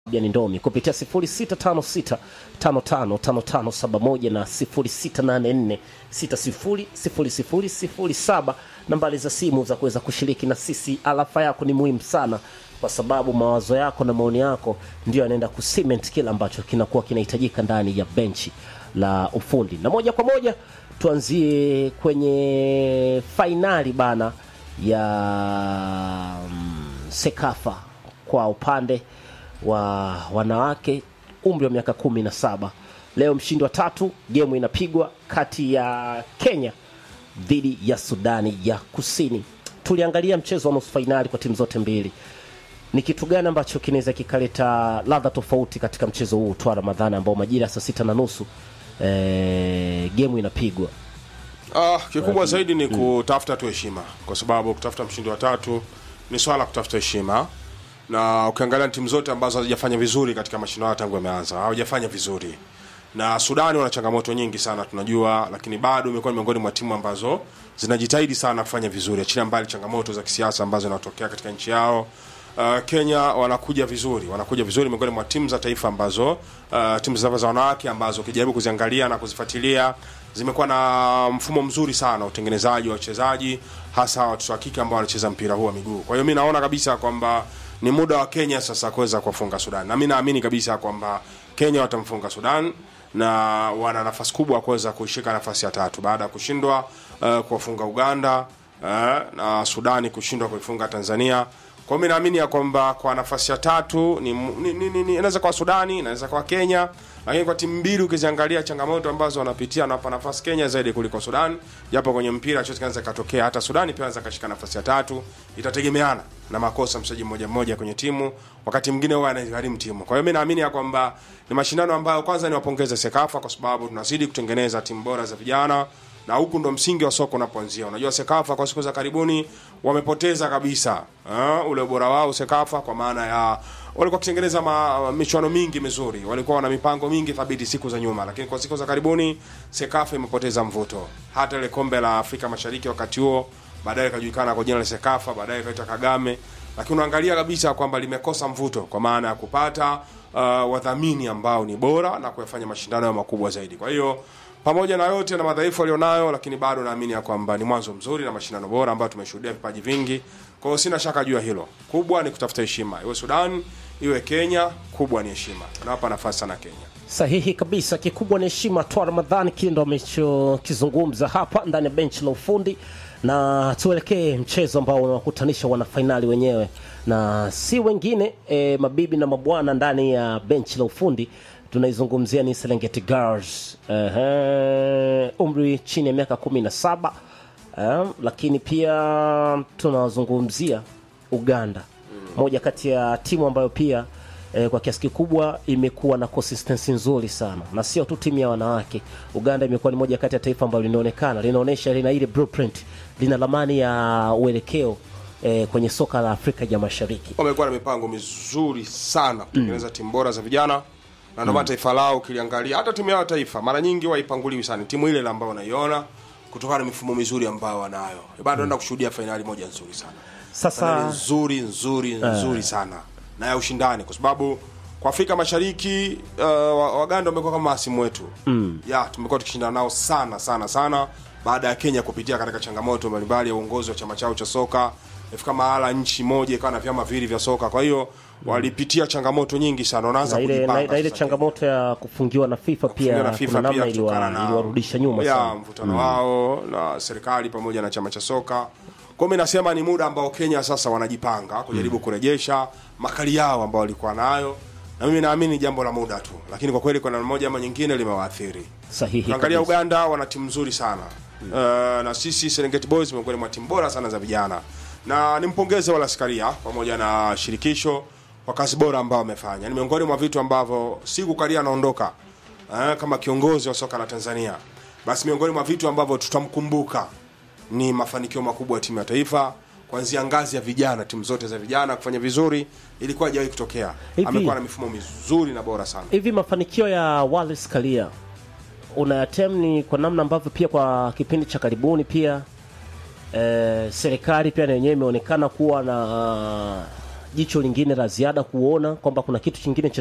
Fabian Ndomi kupitia 0656555571 na 0684600007 nambari za simu za kuweza kushiriki na sisi. Alafa yako ni muhimu sana, kwa sababu mawazo yako na maoni yako ndio yanaenda kucement kile ambacho kinakuwa kinahitajika ndani ya benchi la ufundi. Na moja kwa moja tuanzie kwenye fainali bana ya mm, Sekafa kwa upande wa wanawake umri wa miaka kumi na saba. Leo mshindi wa tatu, gemu inapigwa kati ya Kenya dhidi ya Sudani ya Kusini. Tuliangalia mchezo wa nusu fainali kwa timu zote mbili. Ni kitu gani ambacho kinaweza kikaleta ladha tofauti katika mchezo huu twa Ramadhani ambao majira ya saa sita na nusu eh, gemu inapigwa? Ah, kikubwa zaidi ni kutafuta tu heshima, kwa sababu kutafuta mshindi wa tatu ni swala la kutafuta heshima, na ukiangalia timu zote ambazo hazijafanya vizuri katika mashindano haya tangu yameanza hawajafanya vizuri, na Sudani wana changamoto nyingi sana tunajua, lakini bado imekuwa ni miongoni mwa timu ambazo zinajitahidi sana kufanya vizuri, achilia mbali changamoto za kisiasa ambazo zinatokea katika nchi yao. Uh, Kenya wanakuja vizuri, wanakuja vizuri miongoni mwa timu za taifa ambazo uh, timu za za wanawake ambazo ukijaribu kuziangalia na kuzifuatilia zimekuwa na mfumo mzuri sana utengenezaji wa wachezaji, hasa watoto wa kike ambao wanacheza mpira huu wa miguu. Kwa hiyo mi naona kabisa kwamba ni muda wa Kenya sasa kuweza kuwafunga Sudan, na mi naamini kabisa kwamba Kenya watamfunga Sudan na wana nafasi kubwa ya kuweza kuishika nafasi ya tatu baada ya kushindwa uh, kuwafunga Uganda uh, na Sudani kushindwa kuifunga Tanzania. Kwa hiyo mi naamini ya kwamba kwa nafasi ya tatu ni, ni, ni, ni, ni inaweza kwa Sudani, inaweza kwa Kenya, lakini kwa timu mbili ukiziangalia changamoto ambazo wanapitia, wanapa nafasi Kenya zaidi kuliko Sudan, japo kwenye mpira chochote kinaweza katokea. Hata Sudani pia anaweza kashika nafasi ya tatu, itategemeana na makosa mchezaji mmoja mmoja kwenye timu, wakati mwingine huwa anagharimu timu. Kwa hiyo mi naamini ya kwamba ni mashindano ambayo kwanza niwapongeze Sekafa kwa sababu tunazidi kutengeneza timu bora za vijana na huku ndo msingi wa soka unapoanzia. Unajua Sekafa kwa siku za karibuni wamepoteza kabisa uh, ule ubora wao Sekafa, kwa maana ya walikuwa wakitengeneza ma- michuano mingi mizuri, walikuwa wana mipango mingi thabiti siku za nyuma, lakini kwa siku za karibuni Sekafa imepoteza mvuto. Hata ile kombe la Afrika Mashariki wakati huo baadaye ikajulikana kwa jina la Sekafa, baadaye ikaitwa Kagame, lakini unaangalia kabisa kwamba limekosa mvuto kwa maana ya kupata uh, wadhamini ambao ni bora na kuyafanya mashindano ya makubwa zaidi. Kwa hiyo pamoja na yote na madhaifu alionayo, lakini bado naamini ya kwamba ni mwanzo mzuri na mashindano bora ambayo tumeshuhudia vipaji vingi. Kwa hiyo sina shaka juu ya hilo. Kubwa ni kutafuta heshima, iwe Sudan iwe Kenya, kubwa ni heshima. Nawapa nafasi sana Kenya. Sahihi kabisa, kikubwa ni heshima. Twa Ramadhani, kile ndo amechokizungumza hapa ndani ya benchi la ufundi, na tuelekee mchezo ambao unawakutanisha wanafainali wenyewe na si wengine e, mabibi na mabwana ndani ya benchi la ufundi. Tunaizungumzia ni Serengeti Girls, ehe, umri chini ya miaka kumi na saba eh, lakini pia tunawazungumzia Uganda, moja kati ya timu ambayo pia eh, kwa kiasi kikubwa imekuwa na consistency nzuri sana, na sio tu timu ya wanawake. Uganda imekuwa ni moja kati ya taifa ambalo linaonekana linaonyesha lina ile blueprint, lina ramani ya uelekeo eh, kwenye soka la Afrika ya Mashariki. Wamekuwa na mipango mizuri sana kutengeneza timu bora za vijana na ndio maana taifa lao ukiliangalia, hata timu yao ya taifa mara nyingi waipanguliwi sana, timu ile ile ambayo unaiona kutokana na mifumo mizuri ambayo wanayo. Bado naenda kushuhudia fainali moja nzuri sana Sasa Fainali nzuri nzuri nzuri sana na ya ushindani, kwa sababu kwa Afrika Mashariki uh, wa- Waganda wamekuwa kama hasimu wetu mm. ya tumekuwa tukishindana nao sana sana sana, baada ya Kenya kupitia katika changamoto mbalimbali ya uongozi wa chama chao cha soka ifika mahala nchi moja ikawa na vyama viwili vya soka, kwa hiyo walipitia changamoto nyingi sana, wanaanza na ile, kujipanga na, na ile sasa changamoto ya kufungiwa na FIFA kufungiwa pia na FIFA kuna namna pia kutokana iliwa- na- iliwarudisha nyuma ya sana. mvutano wao na serikali pamoja na chama cha soka. Kwa hiyo mi nasema ni muda ambao Kenya sasa wanajipanga kujaribu kurejesha makali yao ambao walikuwa nayo, na mimi naamini ni jambo la muda tu, lakini kwa kweli kwa namna moja ama nyingine limewaathiri. Sahihi Ukiangalia kabisa. Uganda wana timu nzuri sana uh, na sisi Serengeti Boys miongoni mwa timu bora sana za vijana, na nimpongeze wala askaria pamoja na shirikisho kwa kazi bora ambao wamefanya. Ni miongoni mwa vitu ambavyo siku Karia anaondoka uh, kama kiongozi wa soka la Tanzania, basi miongoni mwa vitu ambavyo tutamkumbuka ni mafanikio makubwa ya timu ya taifa kuanzia ngazi ya vijana, timu zote za vijana kufanya vizuri, ilikuwa haijawahi kutokea. Hivi- Amekuwa na mifumo mizuri na bora sana. hivi mafanikio ya Wallace Karia unayatem ni kwa namna ambavyo pia kwa kipindi cha karibuni pia eh, serikali pia na yenyewe imeonekana kuwa na jicho lingine la ziada kuona kwamba kuna kitu kingine cha